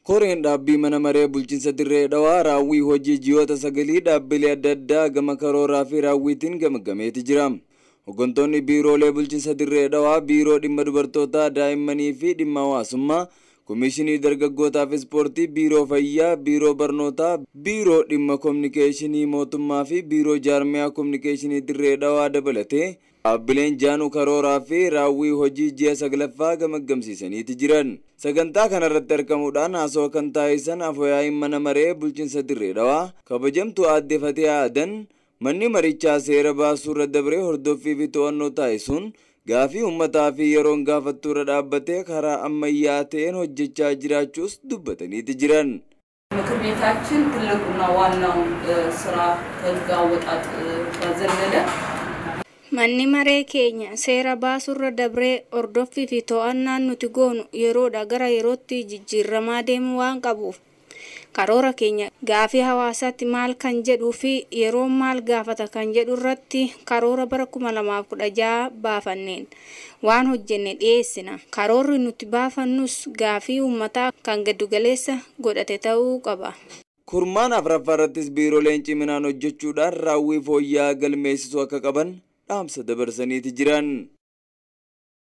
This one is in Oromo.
koreen dhaabbii mana maree bulchiinsa dirree dhawaa raawwii hojii ji'oota sagalii dhaabbilee adda addaa gama karooraa fi raawwiitiin gamagameeti jira. Hooggantoonni biiroolee bulchiinsa dirree dhawaa biiroo dhimma dubartootaa daa'immanii fi dhimma hawaasummaa Komishinii dargaggootaa fi ispoortii biiroo fayyaa biiroo barnootaa biiroo dhimma kominikeeshinii mootummaa fi biiroo jaarmiyaa kominikeeshinii dirree dhawaa dabalatee dhaabbileen jaanuu karooraa fi raawwii hojii ji'a saglaffaa gamaggamsiisaniiti jiran sagantaa kanarratti argamuudhaan haasoo kan taasisan afooyaa'iin mana maree bulchiinsa dirree dhawaa kabajamtuu aadde fatee aadan manni marichaa seera baasuu irra dabree hordoffii fi to'annoo taasisuun gaafii uummataa fi yeroon gaafattuurra dhaabbatee karaa ammayyaa ta'een hojjechaa jiraachuus dubbataniiti jiran. ምክር ቤታችን ትልቁና ዋናው ስራ ከህግ አወጣጥ ባዘለለ Manni maree keenya seera baasurra dabree hordoffii fi to'annaan nuti goonu yeroodha gara yerootti jijjiiramaa deemu waan qabuuf karoora keenya gaafii hawaasaatti maal kan jedhuu fi yeroo maal gaafata kan jedhu irratti karoora bara kuma lamaaf kudha jaha baafanneen waan hojjenne dhiyeessina karoorri nuti baafannus gaafii uummataa kan giddugaleessa godhate ta'uu qaba. Kurmaan afuraffaa irrattis biirooleen ciminaan hojjechuudhaan raawwii fooyya'aa galmeessisuu akka qaban dhaamsa dabarsaniiti jiran.